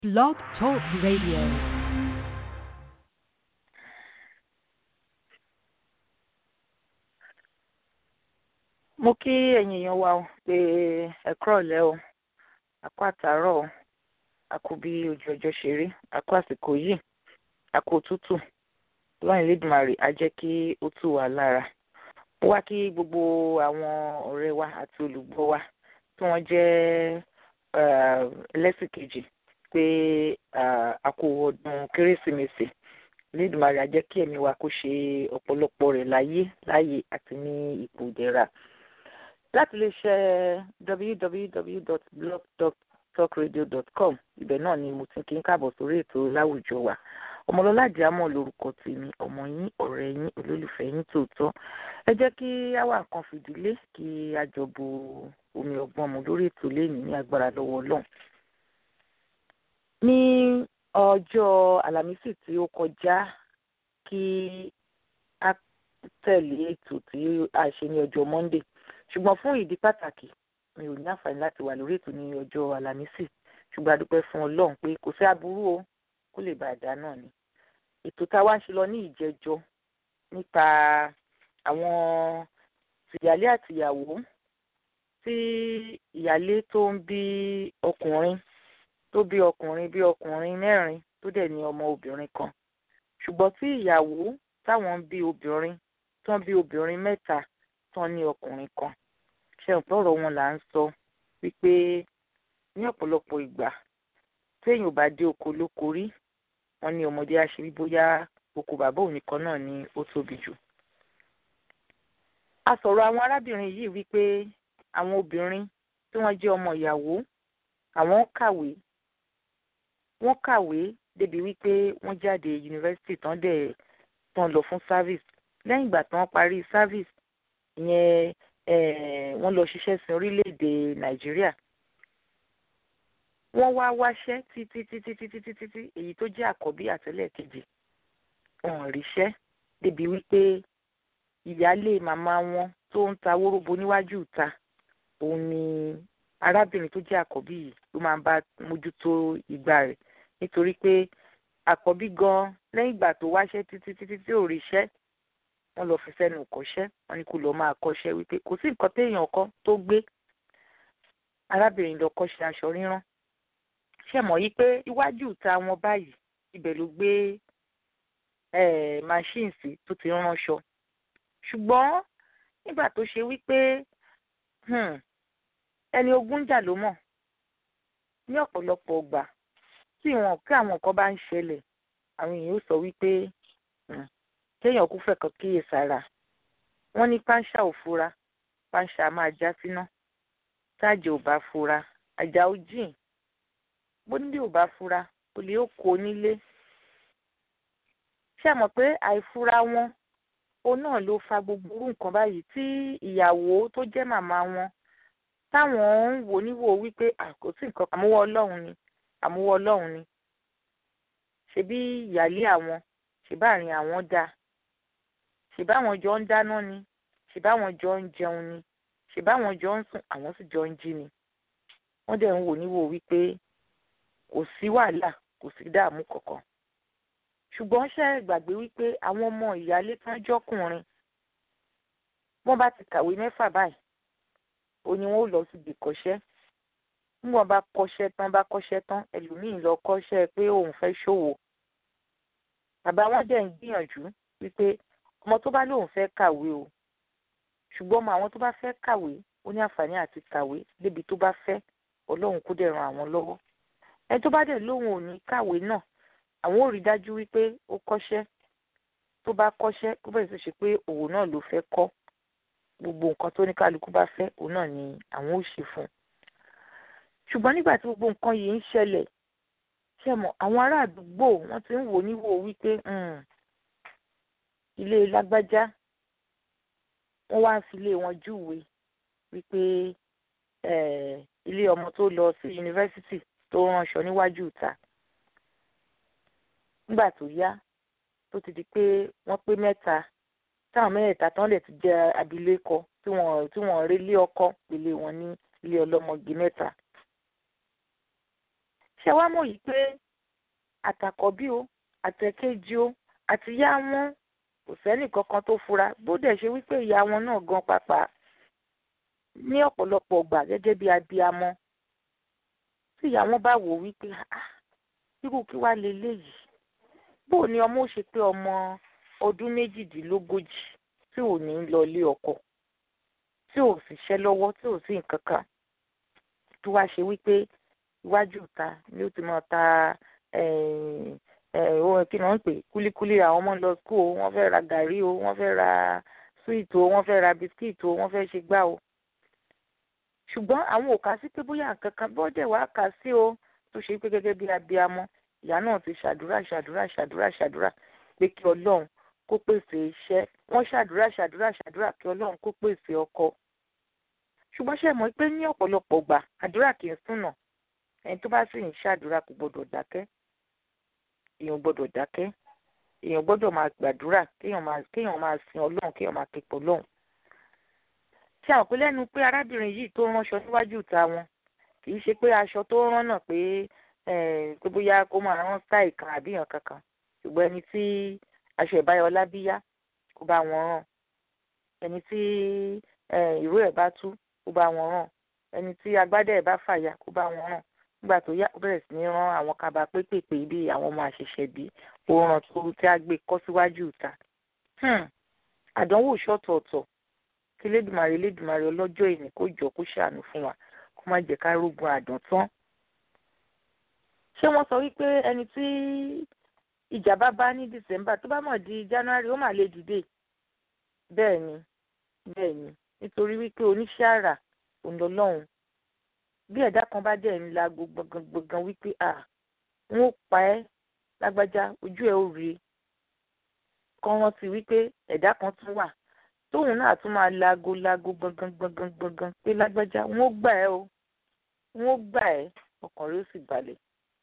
Blog Talk Radio. mo kí ẹ̀yin èèyàn wa o pé ẹ kúrọ̀lẹ́ o a kú àtàárọ̀ o a kú bí ojú ọjọ́ ṣe rí a kú àsìkò yìí a kú òtútù lọ́yìn lẹ́dùnmarè á jẹ́ kí ó tù wá lára mo wá kí gbogbo àwọn ọ̀rẹ́ wa àti olùgbọ́ wa tí wọ́n jẹ́ ẹlẹ́sìn kejì pé a kú ọdún kérésìmesì lẹ́dùnmarè á jẹ́ kí ẹ̀mí wa kó ṣe ọ̀pọ̀lọpọ̀ rẹ̀ láyé láyé àti ní ipò ìdẹ̀ra láti lè ṣe www.blogtalkradio.com ibẹ̀ náà ni mo ti kí ń káàbọ̀ sórí ètò láwùjọ wa ọmọlọ́lá àdìámọ̀ lórúkọ tèmi ọmọ yín ọ̀rẹ́ yín olólùfẹ́ yín tòótọ́ ẹ jẹ́ kí àwa nǹkan fìdílé kí a jọ bu omi ọgbọ́n mu lórí ètò lẹ́yìn ní agbára lọ́wọ́ ọlọ́run ní ọjọ́ àlàmísì tí ó kọjá kí a tẹ̀lé ètò tí a ṣe ní ọjọ́ monday ṣùgbọ́n fún ìdí pàtàkì mi ò ní àǹfààní láti wà lórí ètò ní ọjọ́ àlàmísì ṣùgbọ́n a dúpẹ́ fún ọlọ́run pé kò sí aburú o kó lè bá a dá náà ni ètò tá a wá ń ṣe lọ ní ìjẹjọ nípa àwọn tìyálé àtìyàwó tí ìyálé tó ń bí ọkùnrin tó bí ọkùnrin bí ọkùnrin mẹ́rin tó dẹ̀ ní ọmọ obìnrin kan ṣùgbọ́n tí ìyàwó táwọn ń bí obìnrin tán bí obìnrin mẹ́ta tán ní ọkùnrin kan ṣe ọ̀pọ̀ ọ̀rọ̀ wọn là ń sọ wípé ní ọ̀pọ̀lọpọ̀ ìgbà téèyàn ò bá dé oko lóko rí wọn ní ọmọdé àṣírí bóyá oko bàbá òun nìkan náà ni ó tóbi jù. a sọ̀rọ̀ àwọn arábìnrin yìí wípé àwọn obìnrin tí wọ́n jẹ́ ọmọ ìyàwó àwọn kàwé wọ́n kàwé débi wípé wọ́n jáde yunifásitì tán dẹ̀ tán lọ fún service lẹ́yìn ìgbà tí wọ́n parí service ìyẹn wọ́n lọ ṣiṣẹ́ sin orílẹ̀-èdè nàìjíríà wọ́n wá wáṣẹ́ títí títí títí títí títí èyí tó jẹ́ àkọ́bí àtẹ́lẹ̀ kejì wọn ríṣẹ́ débi wípé ìyáálé màmá wọn tó ń ta wóróbo níwájú ìta òun ni arábìnrin tó jẹ́ àkọ́bí yìí ló máa ń bá mójútó ìgbà rẹ̀ nítorí pé àkọ́bí gan lẹ́yìn ìgbà tó wáṣẹ́ títí títí tí ò ríṣẹ́ wọ́n lọ fi sẹ́nu kọ́ṣẹ́ wọ́n ní kó lọ́ọ́ máa kọ́ṣẹ́ wípé kò sí nǹkan téèyàn kọ́ tó gbé arábìnrin lọ kọ́ṣẹ́ aṣọ rírán ṣe mọ̀ yí pé iwájú ìta wọn báyìí ibẹ̀ ló gbé machine sí tó ti ránṣọ ṣùgbọ́n nígbà tó ṣe wípé ẹni ogún jà ló mọ̀ ní ọ̀pọ̀lọpọ̀ ọgbà tí wọn kí àwọn nǹkan bá ń ṣẹlẹ̀ àwọn èèyàn ó sọ wípé kéèyàn kú fẹ́ kan kíyè sára wọ́n ní páńṣá ò fura páńṣá máa já síná táàjì ò bá fura àjà ó jìn bónílé ò bá fura olè ó kó nílé ṣé àmọ̀ pé àìfura wọn òun náà ló fa gbogbo irú nǹkan báyìí tí ìyàwó tó jẹ́ màmá wọn táwọn ń wò níwò wípé àkótí nǹkan àmúwọ́ ọlọ́run ni àmúwọ́ ọlọ́run ni ṣebí ìyálé àwọn ṣèbáàrin àwọn dáa ṣèbáwọn jọ ń dáná ni ṣèbáwọn jọ ń jẹun ni ṣèbáwọn jọ ń sùn àwọn sì jọ ń jí ni wọ́n dẹ̀ ń wò níwò wípé kò sí wàhálà kò sí dààmú kankan ṣùgbọ́n ṣe gbàgbé wípé àwọn ọmọ ìyálé tán jọkùnrin wọ́n bá ti kàwé mẹ́fà báyìí ó ní wọ́n ó lọ síbi kọ́ṣẹ́ níwọ̀n bá kọ́ṣẹ́ tán bá kọ́ṣẹ́ tán ẹlòmíín lọ kọ́ṣẹ́ pé òun fẹ́ ṣòwò bàbá wọn dẹ̀ ń gbìyànjú wípé ọmọ tó bá lóun fẹ́ kàwé o ṣùgbọ́n ọmọ àwọn tó bá fẹ́ kàwé ó ní àǹfààní àti kàwé débi tó bá fẹ́ ọlọ́run kó dẹ̀ ran àwọn lọ́wọ́ ẹni tó bá dẹ̀ lóun ò ní kàwé náà àwọn ò rí dájú wípé ó kọ́ṣẹ́ tó bá kọ́ṣẹ́ kó bẹ̀rẹ̀ sí ṣe pé òun náà ló fẹ́ kọ́ gbogbo nǹkan tó ní kálukú bá fẹ́ òun náà ni àwọn ò ṣe fún un ṣùgbọ́n nígbà tí gbogbo nǹkan yìí ń ṣẹlẹ̀ ṣe mọ̀ àwọn ará àdúgbò wọ́n ti ń wò níwò wípé ilé lágbájá wọ́n wá ń fi ilé wọn júwe wípé ilé ọmọ tó lọ sí yunifásitì tó ránṣọ níwájú ìta nígbà tó yá tó ti di pé wọ́n pé mẹ́ta táwọn mẹ́rẹ̀ẹ̀ta tán lè ti jẹ́ abilékọ tí wọ́n tí wọ́n rí lé ọkọ pèlè wọn ní ilé ọlọ́mọge mẹ́ta ṣé wàá mọ̀ yìí pé àtàkọ́bí o àtẹ̀kejì o àti ìyá wọn kò sẹ́nì kankan tó fura bó dẹ̀ ṣe wípé ìyá wọn náà gan pàpà ní ọ̀pọ̀lọpọ̀ ọgbà gẹ́gẹ́ bí abiyamọ tí ìyá wọn bá wò wípé irú kí wàá leléyìí bó ni ọmọ ó ṣe pé ọmọ ọdún méjìdínlógójì tí ò ní lọ ilé ọkọ tí ò sì ṣẹ́ lọ́wọ́ tí ò sí nǹkan kan tó wá ṣe wípé iwájú ìta ni ó ti máa ta ohun kí ni wọ́n ń pè kúlíkúlí àwọn ọmọ lọ skul o wọ́n fẹ́ ra gàrí o wọ́n fẹ́ ra sweet o wọ́n fẹ́ ra biskit o wọ́n fẹ́ ṣe gbá o ṣùgbọ́n àwọn ò kà sí pé bóyá nǹkan kan bọ́dẹ̀ wàá kà sí o tó ṣe pé gẹ́gẹ́ bí abiyamọ ìyá náà ti ṣàdúrà ṣàdúrà ṣàdúrà ṣàdúrà pé kí ọlọ́run kó pèsè iṣẹ́ wọ́n ṣàdúrà ṣàdúrà ṣàdúrà kí ọlọ́run kó pèsè ọkọ ṣùgbọ́n ṣe mọ̀ pé ní ọ̀pọ̀lọpọ̀ gbà àdúrà kì í sùnà ẹni tó bá sì ń ṣàdúrà kò gbọdọ̀ dákẹ́ èèyàn gbọdọ̀ dákẹ́ èèyàn gbọdọ̀ máa gbàdúrà kéèyàn máa kéèyàn máa sin ọlọ́run kéèyàn máa képọ̀ ọlọ́run ṣe àwọn pé lẹ́nu pé arábìnrin yìí tó ránṣọ níwájú ìta wọn kì í ṣe pé aṣọ tó rán náà pé pé bóyá kó máa rán stáì kan àbí èèyàn kankan ṣùgbọ́n ẹni tí aṣọ ìbáyọlá bí yá kó bá wọn rán ẹni tí ìró ẹ̀ bá tú kó bá wọn rán ẹni tí agbádẹ́ ẹ̀ bá fàya kó bá wọn rán nígbà tó yá ó bẹ̀rẹ̀ sí ní rán àwọn kaba pépèpé bí àwọn ọmọ àṣẹ̀ṣẹ̀ bí ó rán tó tí a gbé kọ́ síwájú ìta àdánwò ṣọ̀tọ̀ọ̀tọ̀ kí lédùmarè lédùmarè ọlọ́jọ́ ìní kó jọ kó ṣàánú fún wa kó má jẹ́ ká rógun àdán tán. ṣé wọ́n sọ wípé ẹni tí ìjà bá bá ní December tó bá mọ̀ di January ó mà lè dìde bẹ́ẹ̀ ni bẹ́ẹ̀ ni nítorí wípé oníṣẹ́ àrà òun lọ́lọ́run bí ẹ̀dá kan bá dẹ̀ ń la gbọ̀ngàn wípé à ń ó pa ẹ́ lágbájá ojú ẹ̀ ó rí kan rántí wípé ẹ̀dá kan tún wà tóun náà tún máa lago lago gbọ̀ngàn gbọ̀ngàn gbọ̀ngàn pé lágbájá ń ó gbà ẹ́ o ń ó gbà ẹ́ ọkàn rẹ̀ ó sì balẹ̀.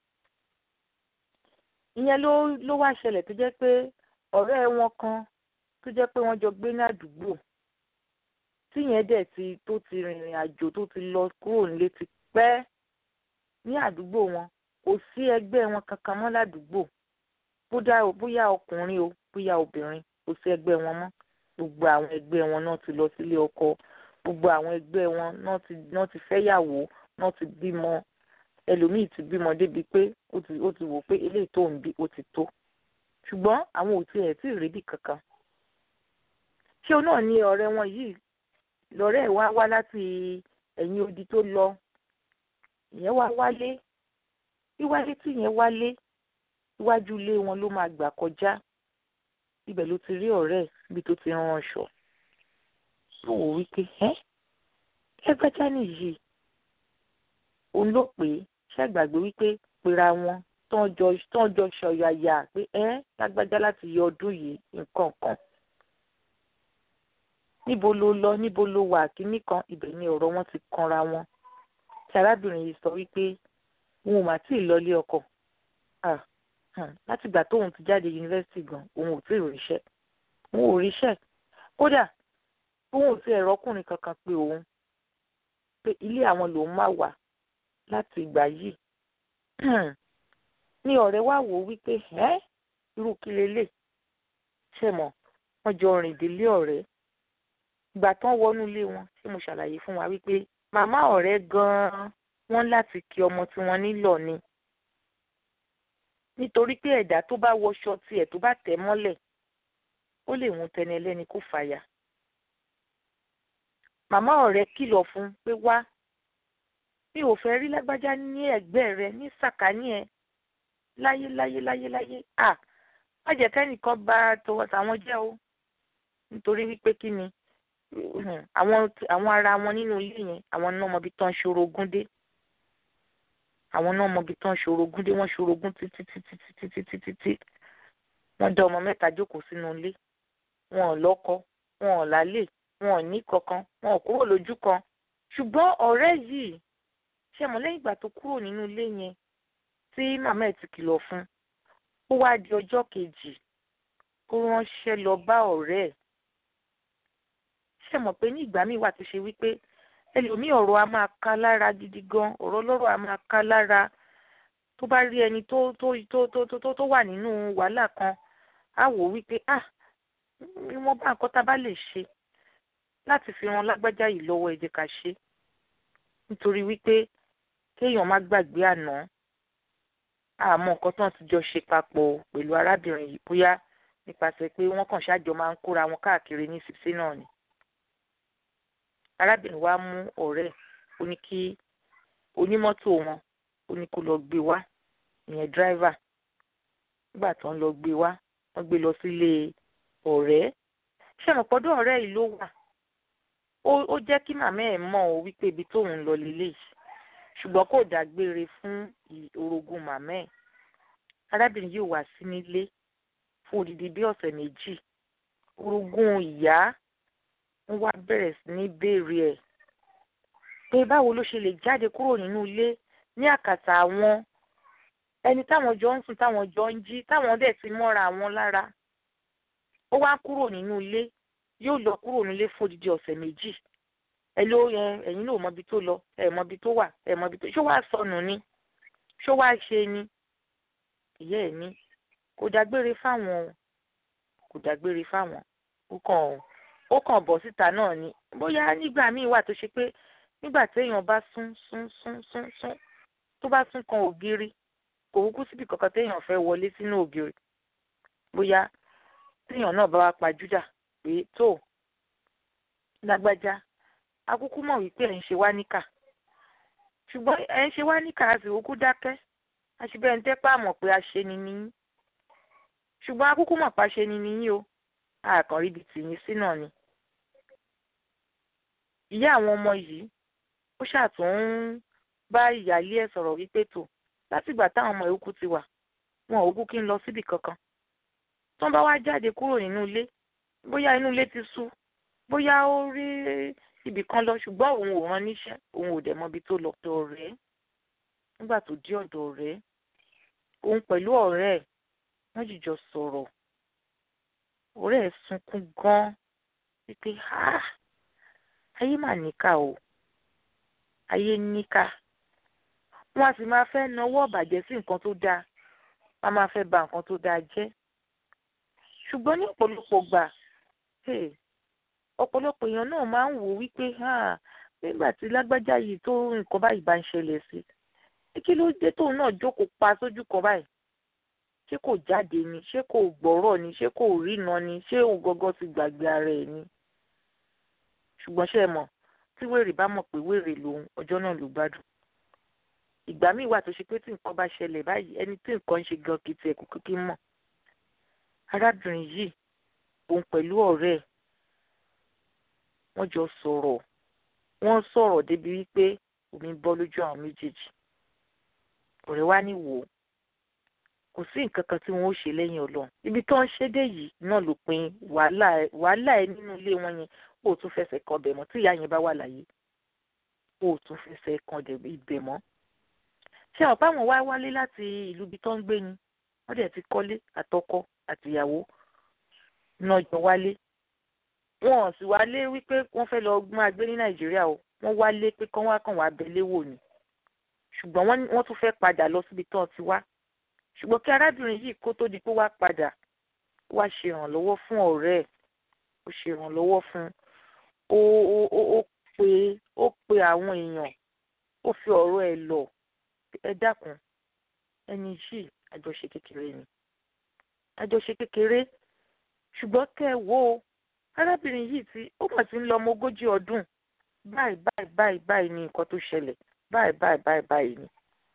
ìyẹn ló ló wá ṣẹlẹ̀ tó jẹ́ pé ọ̀rẹ́ wọn kan tó jẹ́ pé wọ́n jọ gbé ní àdúgbò tíyẹn dẹ̀ ti tó ti rìnrìn àjò tó ti lọ kúrò nílé ti pẹ́ ní àdúgbò wọn kò sí ẹgbẹ́ wọn kankan mọ́ ládùúgbò bóyá ọkùnrin o bóyá obìnrin kò sí ẹgbẹ́ wọn mọ́ gbogbo àwọn ẹgbẹ́ wọn náà ti lọ sílé ọkọ gbogbo àwọn ẹgbẹ́ wọn náà ti náà ti fẹ́yàwó náà ti bímọ ẹlòmíì ti bímọ débi pé ó ti ó ti wò pé eléyìí tó ń bí ó ti tó ṣùgbọ́n àwọn ò tiẹ̀ tí ì ríbi kankan ṣé o náà ní ọ̀rẹ́ wọn yìí lọ́rẹ́ ẹ̀ wá wá láti ẹ̀yìn odi tó lọ ìyẹn wá wálé wíwálé tí ìyẹn wálé iwájú ilé wọn ló máa gbà kọjá ibẹ̀ ló ti rí ọ̀rẹ́ ẹ̀ níbi tó ti rán aṣọ ó wò wípé ẹ́ ẹgbẹ́já nìyí òun ló pè é ṣàgbàgbé wípé pera wọn tán jọ tán jọ ṣọ̀yàyà pé ẹ́ lágbájá láti yọ ọdún yìí nǹkan kan níbo ló lọ níbo ló wà kíní kan ibẹ̀ ni ọ̀rọ̀ wọn ti kanra wọn tí arábìnrin yìí sọ wípé òun ò mà tí ì lọlé ọkọ látìgbà tóun ti jáde yunifásitì gan òun ò tí ì ríṣẹ́ òun ò ríṣẹ́ kódà òun ò tí ẹ̀rọ ọkùnrin kankan pé òun pé ilé àwọn lòun máa wà láti ìgbà yìí ní ọ̀rẹ́ wá wò ó wípé ẹ́ irú kí lélẹ̀ ṣe mọ̀ wọ́n jọ rìn délé ọ̀rẹ́ ìgbà tán wọnú ilé wọn ṣé mo ṣàlàyé fún wa wípé màmá ọ̀rẹ́ gan-an wọ́n láti kí ọmọ tí wọ́n nílò ni nítorí pé ẹ̀dá tó bá wọṣọ tiẹ̀ tó bá tẹ̀ mọ́lẹ̀ ó lè mú tẹni ẹlẹ́ni kó fàyà. màmá ọ̀rẹ́ kìlọ̀ fún pé wá mi ò fẹ́ rí lágbájá ní ẹ̀gbẹ́ rẹ ní sàkání ẹ láyé láyé láyé láyé à má jẹ́ kẹ́nìkan bá tọwọ́ tàwọn jẹ́ o nítorí wípé kí ni àwọn àwọn ara wọn nínú ilé yẹn àwọn náà mọbi tán ṣorogún dé àwọn náà mọbi tán ṣorogún dé wọ́n ṣorogún títí títí títí títí títí wọ́n dá ọmọ mẹ́ta jókòó sínú ilé wọn ò lọ́kọ wọn ò lálé wọn ò ní kankan wọn ò kúrò lójú kan ṣùgbọ́n ọ̀rẹ́ yìí ṣe mọ̀ lẹ́yìn ìgbà tó kúrò nínú ilé yẹn tí màmá ẹ̀ ti kìlọ̀ fún ó wá di ọjọ́ kejì ó ránṣẹ́ lọ bá ọ̀rẹ́ ẹ̀ ṣe mọ̀ pé ní ìgbà míì wà tó ṣe wípé ẹlòmíì ọ̀rọ̀ a máa ká lára gidi gan ọ̀rọ̀ ọlọ́rọ̀ a máa ká lára tó bá rí ẹni tó tó tó tó tó tó wà nínú wàhálà kan á wò wípé ah wọ́n bá nǹkan tá a bá lè ṣe láti fi ran lágbájá yìí lọ́wọ́ ẹ jẹ́ ká ṣe nítorí wípé kéèyàn má gbàgbé àná àmọ́ nǹkan tó ń ti jọ ṣe papọ̀ pẹ̀lú arábìnrin yìí bóyá nípasẹ̀ pé wọ́n kàn ṣáàjọ máa ń kóra wọn káàkiri ní sísí náà ni arábìnrin wa mú ọ̀rẹ́ ó ní kí onímọ́tò wọn ó ní kó lọ gbé wá ìyẹn dráìvà nígbà tó ń lọ gbé wá wọ́n gbé lọ sílé ọ̀rẹ́ ṣé mo pọ́dọ̀ ọ̀rẹ́ yìí ló wà ó jẹ́ kí màmá ẹ̀ mọ̀ ọ́ wípé ibi tóun ń lọ lélẹ̀ yìí ṣùgbọ́n kò dágbére fún orogún màmá ẹ̀ arábìnrin yìí wá sí nílé fún odidi bí ọ̀sẹ̀ méjì orogún ìyá ń wá bẹ̀rẹ̀ sí ní béèrè ẹ̀ pé báwo ló ṣe lè jáde kúrò nínú ilé ní àkàtà àwọn ẹni táwọn jọ ń sùn táwọn jọ ń jí táwọn dẹ̀ ti mọ́ra àwọn lára ó wá kúrò nínú ilé yóò lọ kúrò nílé fún odidi ọ̀sẹ̀ méjì ẹ ló yẹn ẹ̀yin ló mọbi tó lọ ẹ mọbi tó wà ẹ mọbi tó ṣó wàá sọnù ni ṣó wàá ṣe ni ìyá ẹ̀ ní kò dágbére fáwọn kò dágbére fáwọn ó kàn ó kàn bọ̀ síta náà ni bóyá nígbà míì wà tó ṣe pé nígbà téèyàn bá sún sún sún sún sún tó bá sún kan ògiri kò kúkú síbi kankan téèyàn fẹ́ wọlé sínú ògiri bóyá téèyàn náà bá wá pajúdà pé tó lágbájá akúkú mọ̀ wípé ẹ̀ ń ṣe wá níkà ṣùgbọ́n ẹ̀ ń ṣe wá níkà a sì kúkú dákẹ́ àṣìbẹ̀ ń tẹ́pá mọ̀ pé a ṣe ni níyìn ṣùgbọ́n akúkú mọ̀ pa ṣe ni níyìn o àkàn ríbi tìyín sí náà ni. ìyá àwọn ọmọ yìí ó ṣàtún ń bá ìyáálé ẹ̀ sọ̀rọ̀ wípé tó látìgbà táwọn ọmọ yòókù ti wà wọn ò kú kí ń lọ síbì kankan tó ń bá wá jáde kúrò nínú ilé bóyá inú ilé ti sú bóyá ó rí ibì kan lọ ṣùgbọ́n òun ò rán níṣẹ́ òun ò dẹ̀ mọbi tó lọ. ọ̀dọ̀ ọ̀rẹ́ nígbà tó dé ọ̀dọ̀ ọ̀rẹ́ òun pẹ̀lú ọ̀rẹ́ ẹ̀ wọ́n jìjọ sọ̀rọ̀ ọ̀rẹ́ ẹ̀ sunkún gan-an wípé ayé mà níkà o ayé níkà wọ́n á sì máa fẹ́ nawọ́ ọ̀bàjẹ́ sí nǹkan tó dáa wọ́n á máa fẹ́ ba nǹkan tó dáa jẹ́ ṣùgbọ́n ní ọ̀pọ̀lọpọ̀ gbà ọ̀pọ̀lọpọ̀ èèyàn náà máa ń wò wípé nígbà tí lágbájá yìí tó nǹkan báyìí bá ń ṣẹlẹ̀ sí kí ló dé tóun náà jókòó pa sójú kan báyìí ṣé kò jáde ni ṣé kò gbọ́rọ̀ ni ṣé kò rína ni ṣé òun gangan ti gbàgbé ara ẹ̀ ni ṣùgbọ́n ṣe é mọ̀ tí wèrè bá mọ̀ pé wèrè lòun ọjọ́ náà ló gbádùn ìgbà míì wà tó ṣe pé tí nǹkan bá ṣẹlẹ̀ báyìí ẹni tí nǹkan ń ṣe gan kìí tiẹ̀ kúkú kí mọ̀ arábìnrin yìí òun pẹ̀lú ọ̀rẹ́ ẹ̀ wọ́n jọ sọ̀rọ̀ wọ́n sọ̀rọ̀ débi wípé omi bọ́ lójú àwọn méjèèjì ọ̀rẹ́ wa ní wò ó kò sí nǹkan kan tí wọ́n ó ṣe lẹ́yìn ọlọ́run ibi tó ń ṣe dé yìí náà ló pin wàhálà ẹ nínú ilé wọn yẹn ó tún fẹsẹ̀ kan bẹ̀ mọ́ tí ìyá yẹn bá wà láyé ó tún fẹsẹ̀ kan ibẹ̀ mọ́ ṣé àwọn báwọn wá wálé láti ìlú ibi tó ń gbé ni wọ́n dẹ̀ ti kọ́lé àtọkọ àtìyàwó náà jọ wálé wọn ò sì wálé wípé wọ́n fẹ́ lọ máa gbé ní nàìjíríà o wọ́n wálé pé kán wá kàn wá abẹ́lé wò ni ṣùgbọ́n wọ́n tún fẹ́ padà lọ síbi tán ti wá ṣùgbọ́n kí arábìnrin yìí kó tó di pé wá padà wá ṣe ìrànlọ́wọ́ fún ọ̀rẹ́ ẹ̀ ó ṣe ìrànlọ́wọ́ fún ó ó ó ó pe ó pe àwọn èèyàn ó fi ọ̀rọ̀ ẹ̀ lọ ẹ dákun ẹni yìí àjọṣe kékeré ni àjọṣe kékeré ṣùgbọ́n kẹ́ ẹ wo arábìnrin yìí tí ó mọ̀ sí ń lọ ọmọ ogójì ọdún báyìí báyìí báyìí báyìí ni nǹkan tó ṣẹlẹ̀ báyìí báyìí báyìí báyìí ni.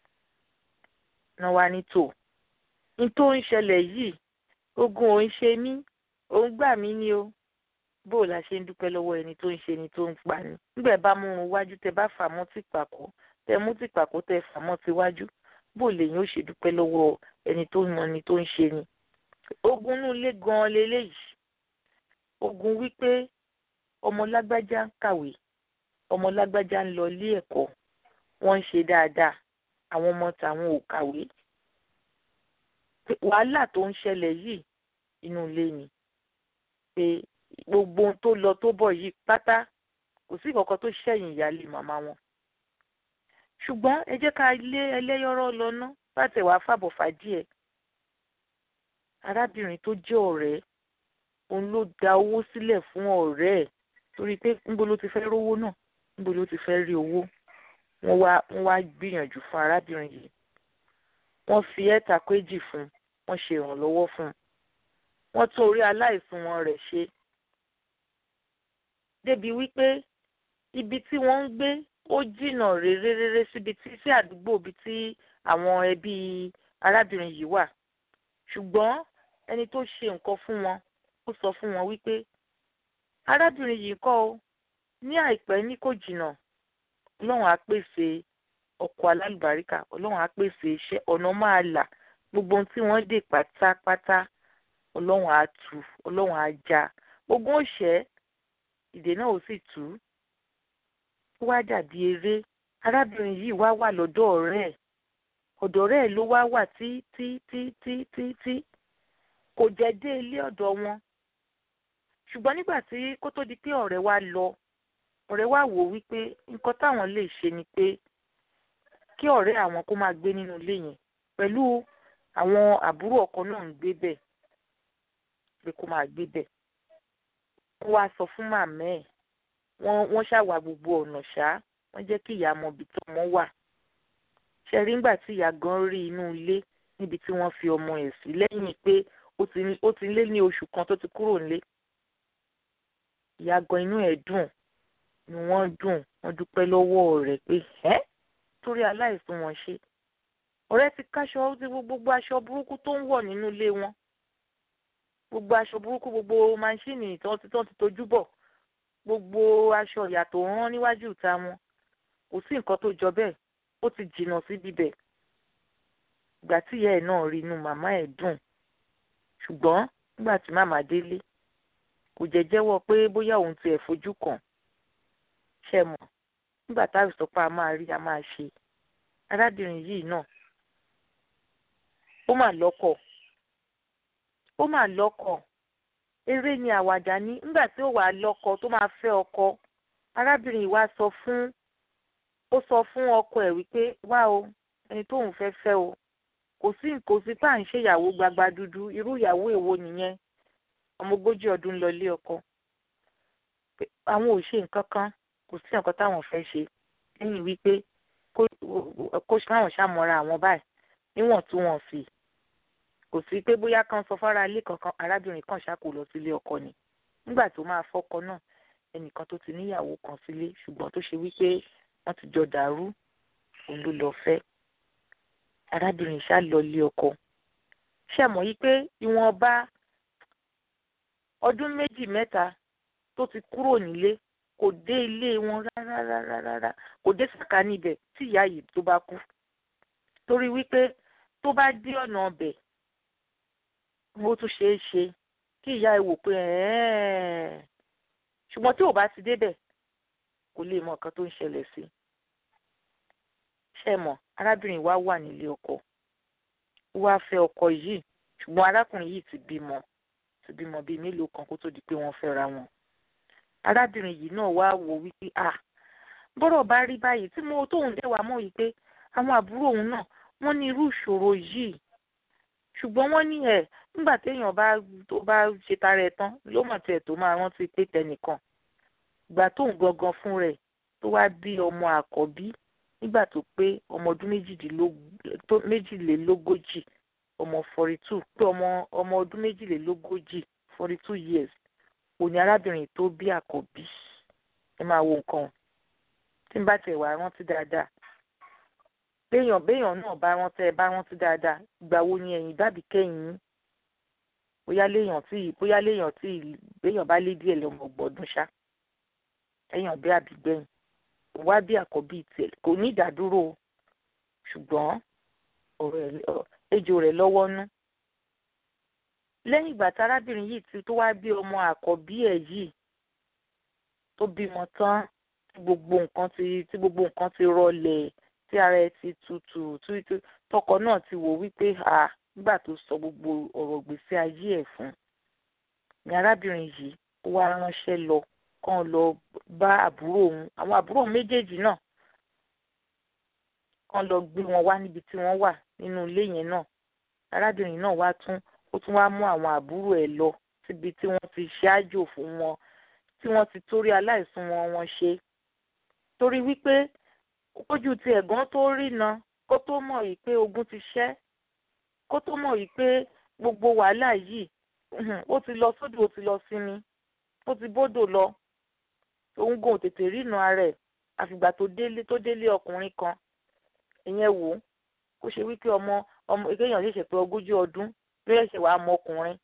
náà wá ní tò ní tó ń ṣẹlẹ̀ yìí ogun òun ṣe mí òun gbà mí ni o bó o la ṣe ń dúpẹ́ lọ́wọ́ ẹni tó ń ṣe ni tó ń pa ni. nígbà bá mú un wájú tẹ bá fà mọ́ tìpàkọ́ tẹ mú tìpàkọ́ tẹ fà mọ́ tiwájú bó lèyìn ó ṣe dúpẹ́ lọ́wọ́ ẹni tó mọ ni tó ń ṣe ni. ogun inú ilé gan-an leléyìí ogun wípé ọmọ lágbájá ń kàwé ọmọ lágbájá ń lọ ilé ẹ̀kọ́ wọ́n ń ṣe dáadáa àwọn ọmọ tàwọn ò kàwé wàhálà tó ń ṣẹlẹ̀ yìí inú ilé ni pé gbogbo ohun tó lọ tó bọ̀ yìí pátá kò sí kankan tó ṣẹ̀yìn ìyáálé màmá wọn ṣùgbọ́n ẹ jẹ́ ká lé ẹlẹ́yọ̀rọ̀ lọ ná bá tẹ̀ wá fàbọ̀ fà díẹ̀ arábìnrin tó jẹ́ ọ̀rẹ́ òun ló da owó sílẹ̀ fún ọ̀rẹ́ ẹ̀ torí pé níbo ló ti fẹ́ rówó náà níbo ló ti fẹ́ rí owó wọ́n wá wọ́n wá gbìyànjú fún arábìnrin yìí wọ́n fi ẹ̀ta kéjì fún wọ́n ṣe ìrànlọ́wọ́ fún un wọ́n tún orí aláìsùn wọn rẹ̀ ṣe débi wípé ibi tí wọ́n ń gbé ó jìnnà réréréré síbi tí sí àdúgbò ibi tí àwọn ẹbí arábìnrin yìí wà ṣùgbọ́n ẹni tó ṣe nǹkan fún wọn ó sọ fún wọn wípé arábìnrin yìí kọ́ ọ ní àìpẹ́ ní kò jìnnà ọlọ́run á pèsè ọkọ alálùbáríkà ọlọ́run á pèsè iṣẹ́ ọ̀nà máa là gbogbo ohun tí wọ́n dè pátápátá ọlọ́run á tú ọlọ́run á já gbogbo òṣẹ́ ìdè náà ó sì tú ó wá dàbí eré arábìnrin yìí wá wà lọ́dọ̀ ọ̀rẹ́ ẹ̀ ọ̀dọ̀ ọ̀rẹ́ ẹ̀ ló wá wà tí tí tí tí tí tí kò jẹ́ dé ilé ọ̀dọ̀ wọn ṣùgbọ́n nígbà tí kó tó di pé ọ̀rẹ́ wa lọ ọ̀rẹ́ wa wò wípé nǹkan táwọn lè ṣe ni pé kí ọ̀rẹ́ àwọn kó máa gbé nínú ilé yẹn pẹ̀lú àwọn àbúrò ọkọ náà ń gbé bẹ̀ pé kó máa gbé bẹ̀ wọ́n wá sọ fún màmá ẹ̀ wọ́n wọ́n ṣàwà gbogbo ọ̀nà ṣá wọ́n jẹ́ kí ìyá mọ ibi tó ọmọ wà ṣe rí nígbà tí ìyá gan rí inú ilé níbi tí wọ́n fi ọmọ ẹ̀ sí lẹ́yìn pé ó ti lé ní oṣù kan tó ti kúrò nílé ìyá gan inú ẹ̀ dùn ni wọ́n dùn wọ́n dúpẹ́ lọ́wọ́ rẹ̀ pé ẹ́ torí aláìsùn wọn ṣe ọ̀rẹ́ ti káṣọ ti gbogbo aṣọ burúkú tó ń wọ̀ nínú ilé wọn gbogbo aṣọ burúkú gbogbo máṣíìnì tí wọ́n ti tán ti tojú bọ̀ gbogbo aṣọ ìyà tó rán níwájú ìta wọn kò sí nǹkan tó jọ bẹ́ẹ̀ ó ti jìnnà sí bíbẹ̀ ìgbà tí ìyá ẹ̀ náà rí inú màmá ẹ̀ dùn ṣùgbọ́n nígbà tí màmá délé kò jẹ́ jẹ́wọ́ pé bóyá òun tiẹ̀ fojú kàn ṣe mọ̀ nígbà táwọn sọ pé a máa rí a máa ṣe arábìnrin yìí náà ó mà lọ́kọ ó mà lọ́kọ eré ni àwàdà ní nígbà tí ó wà lọ́kọ tó máa fẹ́ ọkọ arábìnrin yìí wá sọ fún ó sọ fún ọkọ ẹ̀ wípé wá o ẹni tóun fẹ́ fẹ́ o kò sí kò sí pà ń ṣèyàwó gbagba dúdú irú ìyàwó èwo nìyẹn ọmọ ogójì ọdún lọ lé ọkọ àwọn ò ṣe nǹkan kan kò sí nǹkan táwọn fẹ́ ṣe lẹ́yìn wípé kó káwọn ṣàmọ́ra àwọn báyìí níwọ̀ntúnwọ̀nsì kò sí pé bóyá kan sọ fara ilé kankan arábìnrin kan ṣáko lọ sílé ọkọ ni nígbà tó máa fọ́kọ náà ẹnìkan tó ti níyàwó kan sílé ṣùgbọ́n tó ṣe wípé wọ́n ti jọ dàrú òun ló lọ fẹ́ arábìnrin ṣá lọ lé ọkọ ṣe mọ̀ yí pé ìwọ̀nba ọdún méjì mẹ́ta tó ti kúrò nílé kò dé ilé wọn rárá rárá rárá kò dé sàkà níbẹ̀ tí ìyá yìí tó bá kú torí wípé tó bá dé ọ̀nà ọbẹ̀ bó tún ṣeé ṣe kí ìyá ẹ wò pé ṣùgbọ́n tí ò bá ti débẹ̀ kò lè mọ nǹkan tó ń ṣẹlẹ̀ sí ṣe mọ̀ arábìnrin wa wà nílé ọkọ ó wá fẹ́ ọkọ yìí ṣùgbọ́n arákùnrin yìí ti bímọ ti bímọ bíi mélòó kan kó tó di pé wọ́n fẹ́ra wọn arábìnrin yìí náà wá wò wípé à bọ́rọ̀ bá rí báyìí tí mo tóun dé wa mọ̀ yìí pé àwọn àbúrò òun náà wọ́n ní irú ìṣòro yìí ṣùgbọ́n wọ́n ní ẹ̀ nígbà téèyàn bá tó bá ṣe tara ẹ̀ tán ló mọ̀ tiẹ̀ tó máa rántí pé tẹnìkan ìgbà tóun gangan fún rẹ̀ tó wá bí ọmọ àkọ́bí nígbà tó pé ọmọ ọdún méjìlélógójì ọmọ forty two pé ọmọ ọmọ ọdún méjìlélógójì forty two years òní arábìnrin tó bí àkọ́bí ẹ máa wo nǹkan tí n bá tiẹ̀ wá rántí dáadáa béèyàn béèyàn náà bá rántí ẹ bá rántí dáadáa ìgbà wo ni ẹ̀yìn dàbí kẹ́yìn yín bóyá léèyàn tí bóyá léèyàn tí béèyàn bá lé díẹ̀ lọ́mọ gbọ́dún ṣá ẹ̀yàn bí àbígbẹ̀yìn wá bí àkọ́bí tiẹ̀ kò ní ìdádúró ṣùgbọ́n ọ̀rọ̀ ejò rẹ̀ lọ́wọ́ nú lẹ́yìn ìgbà tí arábìnrin yìí ti tó wá bí ọmọ àkọ́bí ẹ̀ yìí tó bímọ tán tí gbogbo nǹkan ti tí gbogbo nǹkan ti rọlẹ̀ tí ara ẹ̀ ti tutù tí tọkọ náà ti wò wípé à nígbà tó sọ gbogbo ọ̀rọ̀ gbèsè ayé ẹ̀ fún ni arábìnrin yìí ó wá ránṣẹ́ lọ kàn lọ bá àbúrò òun àwọn àbúrò òun méjèèjì náà kán lọ gbé wọn wá níbi tí wọ́n wà nínú ilé yẹn náà arábìnrin náà wá tún ó tún wá mú àwọn àbúrò ẹ̀ lọ síbi tí wọ́n ti ṣáájò fún wọn tí wọ́n ti torí aláìsùn wọn wọn ṣe torí wípé ojú ti ẹ̀gbọ́n tó rìnà kó tó mọ̀ yìí pé ogun ti ṣẹ́ kó tó mọ̀ yìí pé gbogbo wàhálà yìí ó ti lọ sódò ó ti lọ sinmi ó ti bódò lọ òun gò tètè rìnà rẹ̀ àfìgbà tó délé tó délé ọkùnrin kan ìyẹn wò ó kó ṣe wípé ọmọ ọmọ èkéyàn ṣẹ̀ṣẹ̀ pé ogójì ọdún ló ṣẹ̀ṣẹ̀ wàá mọ ọkùnrin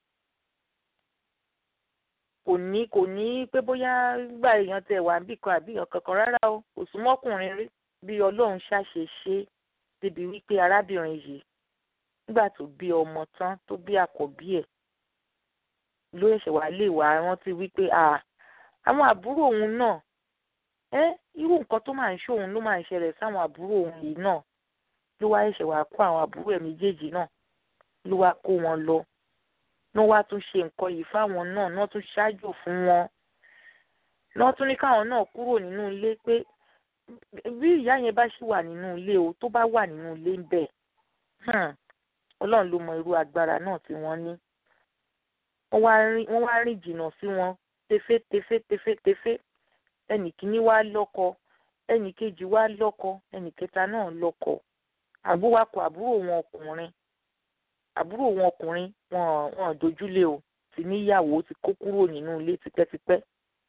kò ní kò ní pé bóyá gbà èèyàn tẹ wà níbì kan àbí èèyàn kankan rárá o kò súnmọ́ ọkùnrin rí bí ọlọ́run ṣàṣe ṣe débi wípé arábìnrin yìí nígbà tó bí ọmọ tán tó bí àkọ́bí ẹ̀ ló ṣẹ̀ṣẹ̀ wá lè wá rántí wípé àwọn àbúrò òun náà ẹ irú nǹkan tó máa ń ṣe òun ló máa ń ṣẹlẹ̀ sáwọn àbúrò òun yìí náà ló wá ṣẹ̀ṣẹ̀ wá kó àwọn àbúrò ẹ̀ méjèèjì náà ló wá kó wọn lọ ní wọ́n wá tún ṣe nǹkan yìí fáwọn náà ní wọ́n tún ṣáájò fún wọn ní wọ́n tún ní káwọn náà kúrò nínú ilé pé bí ìyá yẹn bá ṣì wà nínú ilé o tó bá wà nínú ilé ń bẹ̀ ọlọ́run ló mọ irú agbára náà tí wọ́n ní wọ́n wá rìn jìnnà sí wọn tefe tefe tefe tefe ẹnì kíní wá lọ́kọ ẹnì kejì wá lọ́kọ ẹnì kẹta náà lọ́kọ àbúrò wa kọ àbúrò wọn ọkùnrin àbúrò wọn ọkùnrin wọn wọn dojúlé o ti níyàwó ti kó kúrò nínú ilé tipẹ́tipẹ́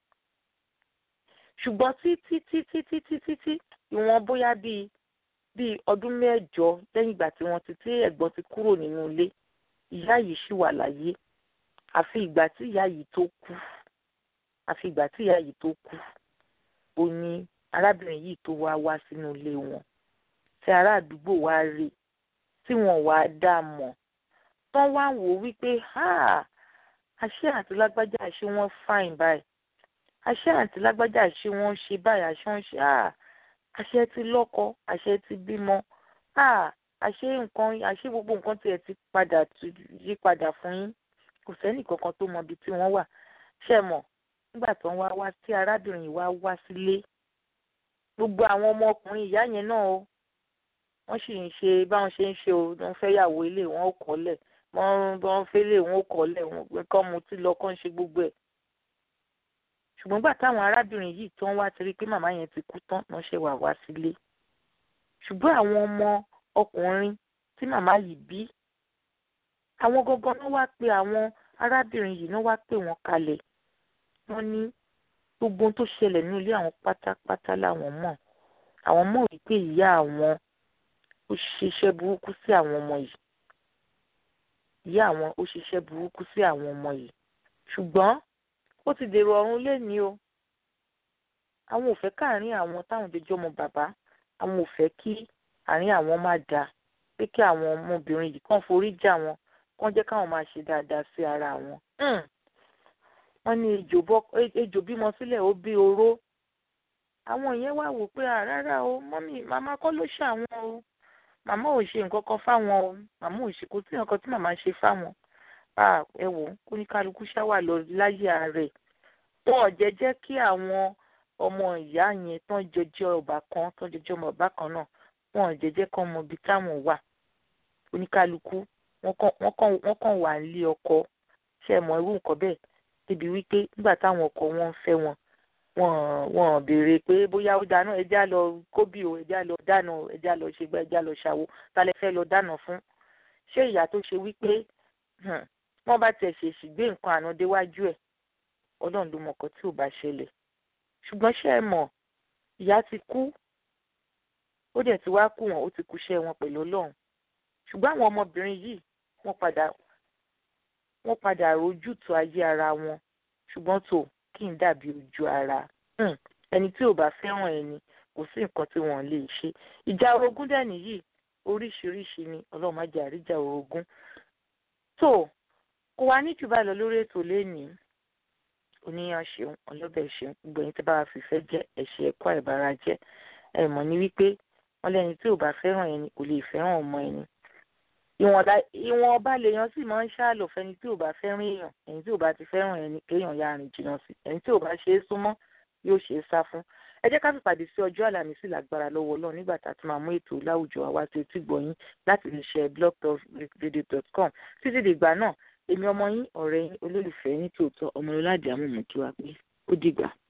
ṣùgbọ́n títí títí títí títí ìwọ̀n bóyá bíi bíi ọdún mẹ́jọ lẹ́yìn ìgbà tí wọ́n ti tí ẹ̀gbọ́n ti kúrò nínú ilé ìyá yìí ṣì wà láyé àfi ìgbà tí ìyá yìí tó kú àfi ìgbà tí ìyá yìí tó kú ó ní arábìnrin yìí tó wá wá sínú ilé wọn tí ará àdúgbò wá rí tí wọn wá dá a mọ̀ tán wá wò wípé àṣé àǹtí lágbájá àṣé wọ́n fáìn báyìí àṣé àǹtí lágbájá àṣé wọ́n ṣe báyìí àṣé wọ́n ṣe àṣé ti lọ́kọ àṣé ti bímọ àṣé nǹkan àṣé gbogbo nǹkan tiẹ̀ ti padà yí padà fún yín kò sẹ́nì kankan tó mọ ibi tí wọ́n wà ṣe mọ̀ nígbà tó ń wá wá tí arábìnrin yìí wá wá sílé gbogbo àwọn ọmọkùnrin ìyá yẹn náà o wọ́n sì ń ṣe báwọn ṣe ń ṣe o wọ́n fẹ́ yàwó ilé wọn ò kọ́lẹ̀ wọ́n wọ́n fẹ́ lé wọn ò kọ́lẹ̀ wọn kọ́ mu tí lọ kọ́ ń ṣe gbogbo ẹ̀. ṣùgbọ́n gbà táwọn arábìnrin yìí tó ń wá ti rí pé màmá yẹn ti kú tán wọ́n ṣe wà wá sílé. ṣùgbọ́n àwọn ọmọ ọkùnrin tí màmá yìí bí àwọn gangan náà wá pé àwọn arábìnrin yìí náà wá pè wọ́n kalẹ̀ wọ́n ní gbogbo ohun tó ṣẹlẹ̀ ní ilé àwọn pátápátá làwọn mọ̀ àwọn mọ̀ wípé ìyá àwọn ó ṣiṣẹ́ burúkú sí àwọn ọmọ yìí ìyá àwọn ó ṣiṣẹ́ burúkú sí àwọn ọmọ yìí ṣùgbọ́n ó ti dèrò ọ̀run lénìí o àwọn ò fẹ́ káàárín àwọn táwọn jẹjọ́ ọmọ bàbá àwọn ò fẹ́ kí àárín àwọn má dáa pé kí àwọn ọmọbìnrin yìí kàn forí jà wọn kàn jẹ́ káwọn máa ṣe dáadáa sí ara wọn. wọ́n ní ejò bímọ sílẹ̀ ó bí oró àwọn yẹn wá wò pé rárá o mọ́mí màmá kọ́ ló ṣàwọn o màmá ò ṣe nǹkan kan fáwọn o màmá ò ṣe kò sí nǹkan tí màmá ṣe fáwọn ẹ wò ó ní kálukú ṣáwà lọ láyé rẹ̀ wọn ò jẹ́ jẹ́ kí àwọn ọmọ ìyá yẹn tán jọjọ ọba kan tán jọjọ ọmọ ọba kan náà wọn ò jẹ́ jẹ́ kán mọ ibi táwọn wà oníkálukú wọ́n kàn wà nílé ọkọ ṣe mọ irú nǹkan bẹ́ẹ̀ débi wípé nígbà táwọn ọkọ wọn ń fẹ́ wọn wọn wọn béèrè pé bóyá ó dáná ẹjá lọ kóbì o ẹjá lọ dáná ẹjá lọ ṣègbà ẹjá lọ ṣàwo talẹ fẹ́ lọ dáná fún ṣé ìyá tó ṣe wípé wọ́n bá tẹ̀ ṣèṣì gbé nǹkan àná déwájú ẹ̀ ọlọ́run ló mọ̀ ọkọ tí ò bá ṣẹlẹ̀ ṣùgbọ́n ṣé ẹ mọ̀ ìyá ti kú ó dẹ̀ ti wá kú wọn ó ti kúṣẹ́ wọn pẹ̀lú ọlọ́run ṣùgbọ́n àwọn ọmọbìnrin yìí wọ́n padà wọ́n padà rójútùú ayé ara wọn ṣùgbọ́n tó kí n dàbí ojú ara ẹni tí ò bá fẹ́ràn ẹni kò sí nǹkan tí wọ́n lè ṣe ìjà orogún dẹ̀ nìyí oríṣiríṣi ni ọlọ́run má jẹ́ àríjà orogún tó kò wá ní jù báyìí lọ lórí ètò lénìí oníyan ṣeun ọlọ́bẹ̀ ṣeun gbogbo ẹni tí bá wa fìfẹ́ jẹ́ ẹ̀ṣẹ̀ ẹ̀kọ́ àìbára jẹ́ ẹ̀ mọ̀ ní wípé wọ́n lẹ́ni tí ò bá fẹ́ràn ẹni kò lè fẹ́ràn ọmọ ẹni ìwọ̀n ọba lèèyàn sì máa ń ṣàlò fẹ́ni tí ò bá fẹ́ràn èèyàn ẹni tí ò bá ti fẹ́ràn ẹni kéèyàn ya rìn jìnnà sí ẹni tí ò bá ṣe é súnmọ́ yóò ṣe é sá fún ẹ jẹ́ ká fìpàdé sí ọjọ́ àlàmísì lágbára lọ́wọ́ ọlọ́run nígbà tá a ti máa mú ètò láwùjọ àwa tí etí gbọ̀yìn láti lè ṣe blogtalkradio.com títí dìgbà náà èmi ọmọ yín ọ̀rẹ́ yín olólùfẹ́ ní tòótọ́ ọmọlúwàdí àmọ̀mọ́kí wa pé ó dìgbà.